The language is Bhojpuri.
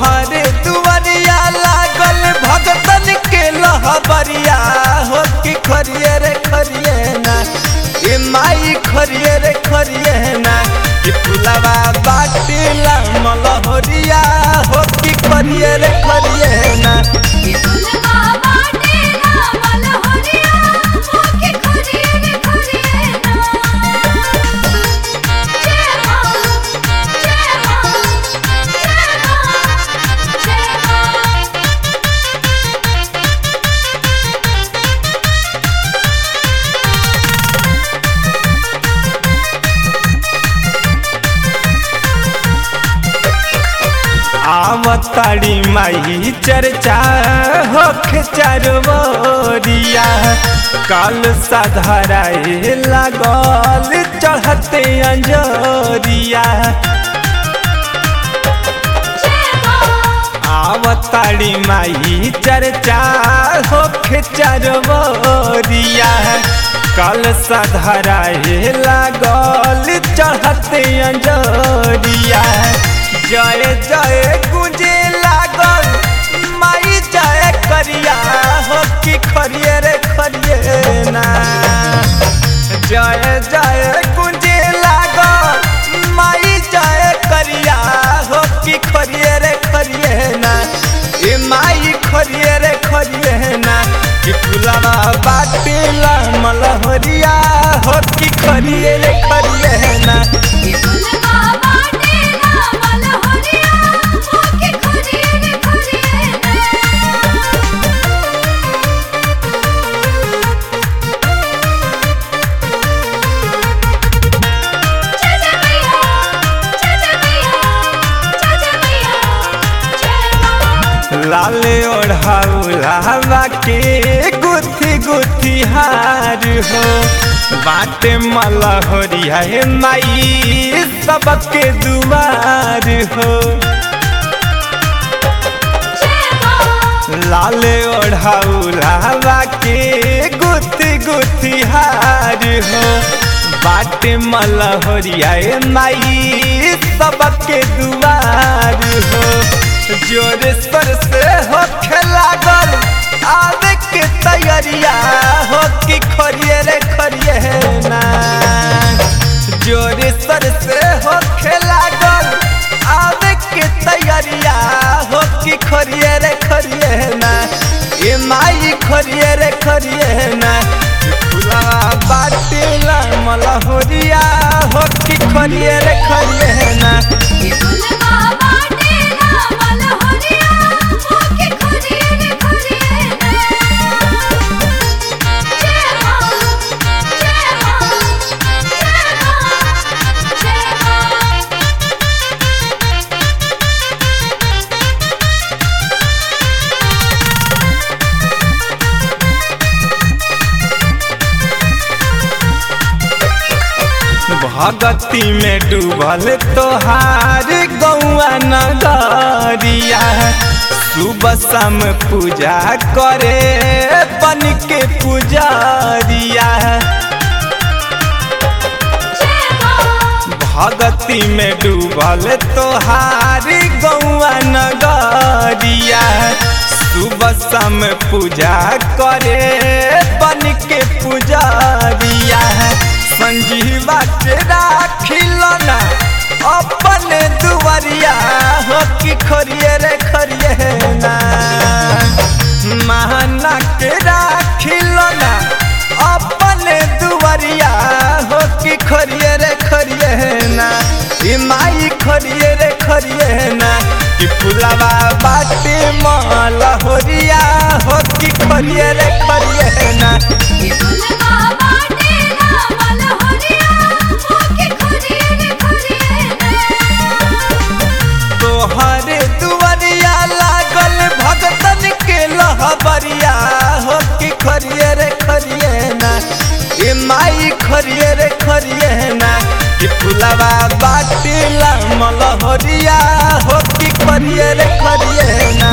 तोहरे दुआरिया लागल भगतन के लहबरिया हो कि खरिए रे खरिए ना ए माई खरिए रे खरिए ना कि फुलवा बाटिला मलहरिया हो कि खरिए रे खरिए ना कि फुलवा बाटेला मलहरिया होके खरिए रे खरिए ना जय मां जय मां जय मां जय मां आवताड़ी माई चर्चा होख चरवरिया काल साधाराए लागल चढ़ते अंजरिया जय मां आवताड़ी माई चर्चा होख चरवरिया काल साधाराए लागल चढ़ते अंजरिया जय जय गुंजे लागल माई जय करिया हो कि खरिए रे खरिए ना जय जय गुंजे लागल माई जय करिया हो कि खरिए रे खरिए ना ए माई खरिए रे खरिए ना कि फुलवा बाटिला मलहरिया हो कि खरिए रे खरिए ना कि फुलवा बाटेला मलहरिया होके खरिए रे खरिए ना जय जय मैया जय जय मैया जय जय मैया जय मां लाल ओढ़ाउलावा के गुथी गुथी हार हो बाटे मलहरिया हे माई सबके दुआर हो जय मां लाल ओढ़ाउलावा के गुथी गुथी हार हो बाटे मलहरिया हे माई सबके दुआर हो जोर स्वर से हो लागल आवे के तैयारिया हो कि खरिए रे खरिए ना जोर स्वर से हो लागल आवे के तैयारिया हो कि खरिए रे खरिए ना ए माई खरिए रे खरिए ना फुला बाटिला मलहोरिया हो कि खरिए रे खरिए ना कि फुलवा बाटेला मलहरिया होके खरिए रे खरिए ना जय मां जय मां जय मां जय मां भगती में डूबल तोहार गौआ नगरिया सुबह शाम पूजा करे बन के पुजारिया जय मां भगती में डूबल तोहार गौआ नगरिया सुबह शाम पूजा करे बन के पुजारिया संजीवा के राखिलना अपने दुआरिया हो कि खरिए रे खरिए ना महाना के राखिलना अपने दुआरिया हो कि खरिए रे खरिए ना ई माई खरिए रे खरिए ना कि फुलावा बाटे मलहोरिया हो कि खरिए रे खरिए ना कि फुलवा बाटेला मलहरिया होके खरिए रे खरिए ना तोहरे दुआरिया लागल भगतन के लहबरिया हो कि खरिए रे खरिए ना ए माई खरिए रे खरिए ना कि फुलवा बाटिला मलहरिया हो कि खरिए रे खरिए ना